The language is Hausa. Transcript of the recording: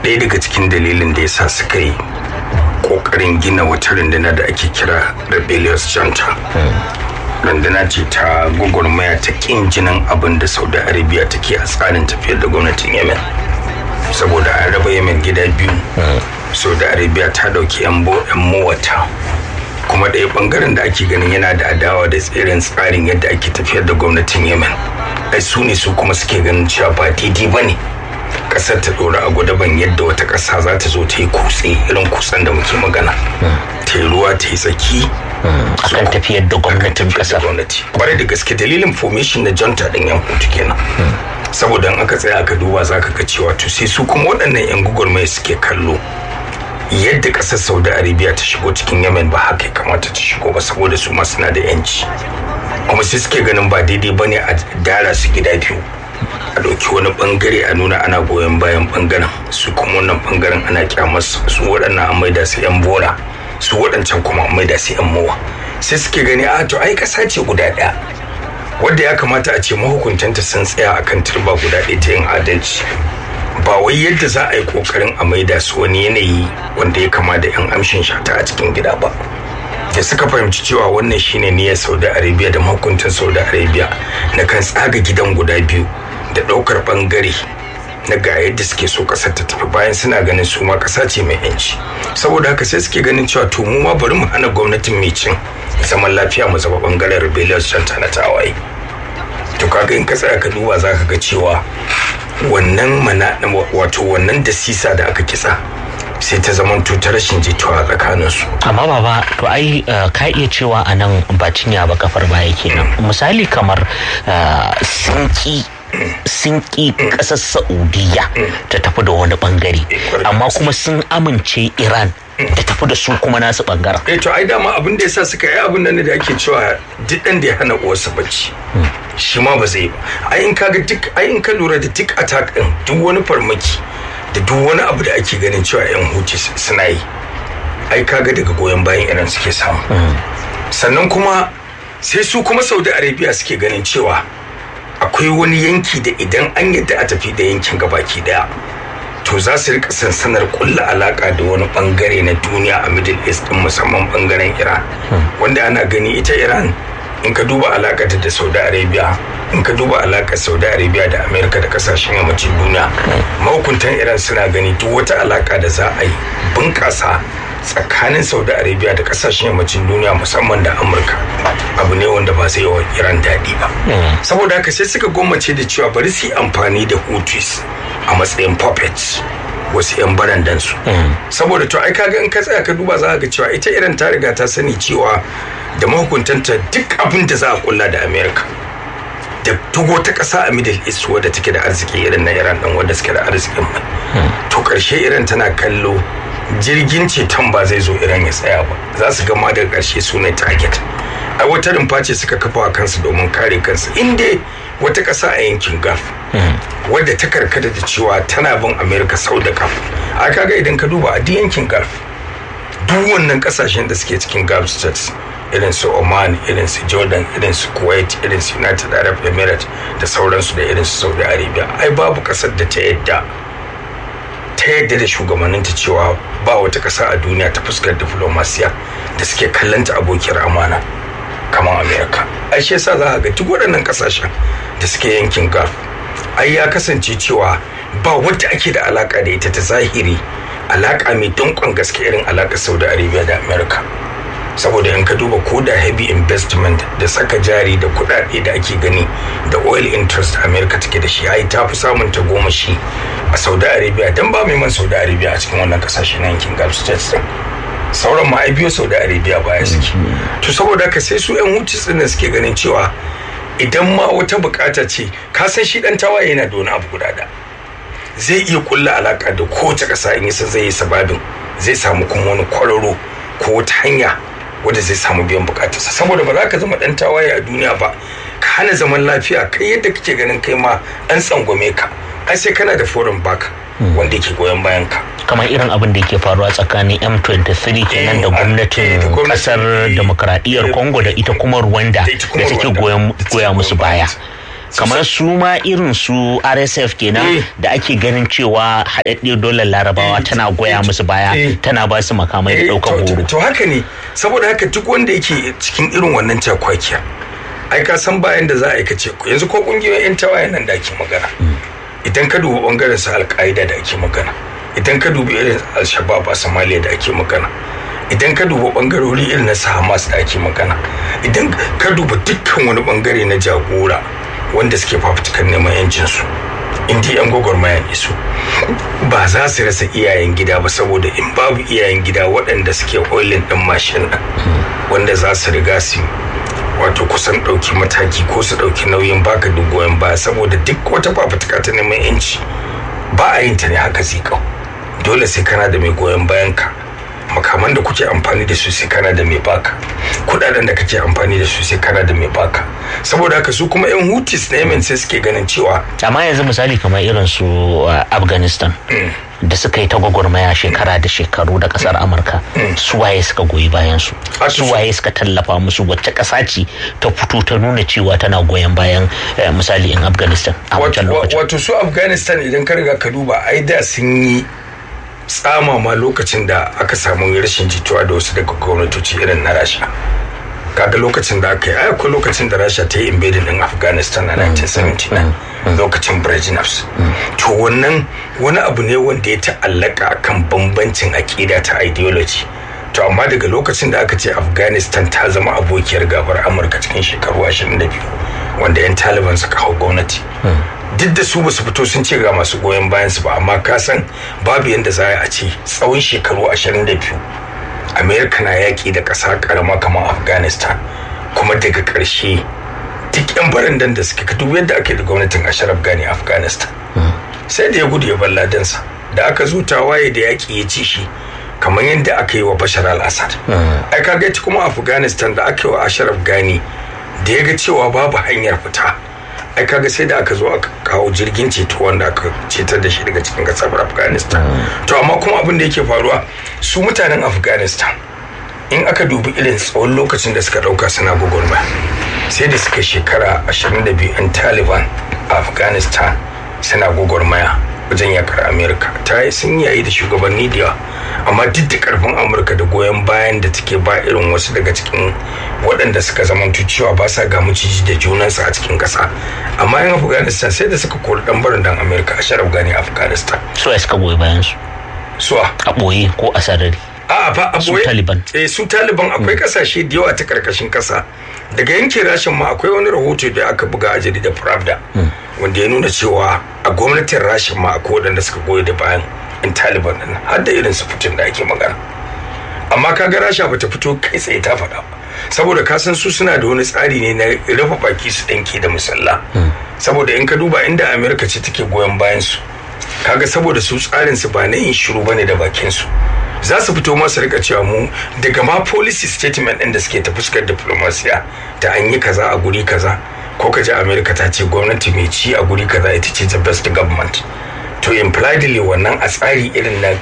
ɗaya daga cikin dalilin da ya sa suka yi ƙoƙarin gina wata runduna da ake kira rebellious junta runduna ce ta gwagwarmaya ta ƙin jinin abin da saudi arabia take a tsarin tafiyar da gwamnatin yemen saboda an raba yemen gida biyu saudi arabia ta ɗauki 'yan mowata kuma ɗaya ɓangaren da ake ganin yana da adawa da tsirin tsarin yadda ake tafiyar da gwamnatin yemen ai su ne su kuma suke ganin cewa ba daidai ba ne ƙasar ta ɗora a gwadaban yadda wata ƙasa za ta zo ta yi kutse irin kutsen da muke magana ta yi ruwa ta yi tsaki akan tafiyar da gwamnatin ƙasar gwamnati kwarai da gaske dalilin formation na jonta ɗin yan hutu kenan saboda in aka tsaya aka duba za ka ga cewa to sai su kuma waɗannan yan gugurmai suke kallo yadda kasar saudi arabia ta shigo cikin yemen ba haka ya kamata ta shigo ba saboda su ma suna da yanci kuma sai suke ganin ba daidai ba ne a dara su gida biyu a ɗauki wani bangare a nuna ana goyon bayan bangaren su kuma wannan bangaren ana kyamar su waɗannan an maida su yan bora su waɗancan kuma an maida su yan mowa sai suke gani a to ai ƙasa ce guda ɗaya wadda ya kamata a ce mahukuntanta sun tsaya akan turba guda ɗaya ta yin adalci ba wai yadda za a yi kokarin a maida su wani yanayi wanda ya kama da yan amshin shata a cikin gida ba da suka fahimci cewa wannan shine niyyar saudi arabia da mahukuntan saudi arabia na kan tsaga gidan guda biyu da ɗaukar ɓangare na ga yadda suke so ƙasar ta tafi bayan suna ganin su ma ƙasa ce mai yanci saboda haka sai suke ganin cewa to mu ma bari mu hana gwamnatin mai cin zaman lafiya mu zama ɓangaren rebellious canta na tawaye to kaga in ka tsaya ka duba za ka ga cewa wannan mana wato wannan da sisa da aka kitsa sai ta zama ta rashin jituwa tsakanin su amma baba to ai ka iya cewa a nan ba cinya ba kafar baya kenan misali kamar sinki sinki kasar saudiya ta tafi da wani bangare amma kuma sun amince iran da tafi da su kuma nasu bangaren. Eh to ai dama abin da yasa suka yi abin nan da ake cewa duk dan da ya hana uwarsa bacci. Shi ma ba zai ba. Ai in kaga duk ai in ka lura da duk attack din duk wani farmaki da duk wani abu da ake ganin cewa yan huti suna yi. Ai kaga daga goyon bayan Iran suke samu. Sannan kuma sai su kuma Saudi Arabia suke ganin cewa akwai wani yanki da idan an yadda a tafi da yankin gabaki daya to za su rika sansanar kulla alaka da wani bangare na duniya a middle east din musamman bangaren iran wanda ana gani ita iran in ka duba alaka da saudi arabia in ka duba alakar saudi arabia da america da kasashen yammacin duniya mahukuntan iran suna gani duk wata alaka da za a yi bunkasa tsakanin saudi arabia da kasashen yammacin duniya musamman da amurka abu ne wanda ba zai wa iran daɗi ba saboda haka sai suka gwammace da cewa bari su yi amfani da hutus a matsayin puppets wasu 'yan barandansu saboda to ai kaga in ka tsaya ka duba za ga cewa ita iran ta riga ta sani cewa da mahukuntanta duk abin da za a kulla da america da duk wata ƙasa a middle east wadda take da arziki irin na iran ɗin wadda suke da arzikin mai to ƙarshe iran tana kallo jirgin ceton ba zai zo iran ya tsaya ba za su gama daga ƙarshe su ne target a wata rumfa ce suka kafa kansu domin kare kansu inda wata ƙasa a yankin gulf wadda ta karkata da cewa tana bin america sau da kaf a kaga idan ka duba a duk yankin gulf duk wannan ƙasashen da suke cikin gulf states irin su oman irin su jordan irin su kuwait irin su united arab emirates da sauransu da irin su saudi arabia ai babu ƙasar da ta yadda ta yadda da shugabanninta cewa ba wata ƙasa a duniya ta fuskar diplomasiya da suke kallanta abokiyar amana kamar amerika ai shi yasa za ga duk waɗannan ƙasashen da suke yankin gulf ai ya kasance cewa ba wadda ake da alaka da ita ta zahiri alaka mai dankon gaske irin alakar saudi arabia da amerika saboda in ka duba ko da heavy investment da saka jari da kudade da ake gani da oil interest america take da shi ai ta fi samun ta goma shi a saudi arabia don ba mai man saudi arabia a cikin wannan kasashe na yankin gulf states din sauran ma ai biyo saudi arabia baya suke to saboda haka sai su yan hutu din suke ganin cewa idan ma wata bukata ce ka san shi dan tawaye yana da wani abu guda da zai iya kulla alaka da kowace kasa in yasa zai yi sababin zai samu kuma wani kwararo ko wata hanya wanda zai samu biyan bukatarsa saboda ba za ka zama dan tawaye a duniya ba ka hana zaman lafiya kai yadda kake ganin kai ma an tsangwame ka ai sai kana da foreign back wanda yake goyon bayan ka kamar irin abin da yake faruwa tsakanin M23 kenan da gwamnatin kasar demokradiyyar Congo da ita kuma Rwanda da take goya musu baya kamar su ma irin su rsf kenan da ake ganin cewa haɗaɗɗiyar dolar larabawa tana goya musu baya tana ba su makamai da ɗaukar horo to haka ne saboda haka duk wanda yake cikin irin wannan cakwakiya ai ka san bayan da za a aikace yanzu ko kungiyoyin yan tawayen nan da ake magana idan ka duba bangaren su alƙaida da ake magana idan ka duba irin al-shabab a somalia da ake magana idan ka duba bangarori irin na hamas da ake magana idan ka duba dukkan wani bangare na jagora wanda suke fafutukan neman yancin su indi yan gwagwarmaya ne su ba za su rasa iyayen gida ba saboda in babu iyayen gida waɗanda suke oilin ɗin mashin nan wanda za su riga su wato kusan ɗauki mataki ko su ɗauki nauyin baka duk goyon baya saboda duk wata fafutuka ta neman yanci ba a yin ta ne haka zikau dole sai kana da mai goyon bayan ka makaman da kuke amfani da su sai kana da mai baka kudaden da kake amfani da su sai kana da mai baka saboda haka su kuma yan hutis na yemen sai suke ganin cewa amma yanzu misali kamar irin su afghanistan da suka yi ta gwagwarmaya shekara da shekaru da kasar amurka su waye suka goyi bayan su su waye suka tallafa musu wacce kasa ce ta fito ta nuna cewa tana goyon bayan misali in afghanistan a wancan lokacin wato su afghanistan idan ka riga ka duba ai da sun yi tsama ma lokacin da aka samu rashin jituwa da wasu daga gwamnatoci irin na rasha kaga lokacin da aka yi ai akwai lokacin da rasha ta yi invading din afghanistan a 1979 lokacin brezhnevs to wannan wani abu ne wanda ya ta'allaka akan bambancin aƙida ta ideology to amma daga lokacin da aka ce afghanistan ta zama abokiyar gabar amurka cikin shekaru 22 wanda 'yan taliban suka hau gwamnati duk da su basu fito sun ce ga masu goyon bayan su ba amma ka san babu yadda za a ce tsawon shekaru 22 amerika na yaƙi da ƙasa ƙarama kamar afghanistan kuma daga ƙarshe duk 'yan barandan da suke ka dubi yadda ake da gwamnatin ashraf gani afghanistan sai da ya gudu ya balla dansa da aka zo tawaye da yaƙi ya ci shi kamar yadda aka yi wa bashar al-assad ai kaga kuma afghanistan da aka yi wa ashraf gani da ya ga cewa babu hanyar fita ai kaga sai da aka zo aka kawo jirgin ceto wanda aka cetar da shi daga cikin kasar afghanistan to amma kuma abin da yake faruwa su mutanen afghanistan in aka dubi irin tsawon lokacin da suka dauka suna gwagwarmaya sai da suka shekara 22 'yan taliban a afghanistan suna gwagwarmaya wajen yakar amerika ta yi sun yayi da shugabanni da yawa amma duk da karfin amurka da goyon bayan da take ba irin wasu daga cikin waɗanda suka zamantu cewa ba sa ga maciji da junansu a cikin ƙasa amma yan afghanistan sai da suka kori ɗan barin dan amerika a sharaf gani afghanistan su ya suka goyi bayan su suwa a ɓoye ko a sarari a ba a su boye taliban eh su taliban akwai kasashe da yawa ta karkashin kasa daga yankin rashin ma akwai wani rahoto da aka buga a jaridar pravda wanda ya nuna cewa a gwamnatin rashin ma akwai waɗanda suka goyi da bayan in taliban din har da irin su fitin da ake magana amma kaga rasha bata fito kai tsaye ta faɗa ba saboda ka san su suna da wani tsari ne na rufe baki su ɗanke da musalla saboda in ka duba inda amerika ce take goyon bayan su kaga saboda su tsarin su ba na yin shiru bane da bakin su za su fito masu rika cewa mu daga ma policy statement ɗin da suke ta fuskar diplomasiya ta an yi kaza a guri kaza ko ka ji america ta ce gwamnati mai ci a guri kaza ita ce the best government to impliedly wannan a tsari irin na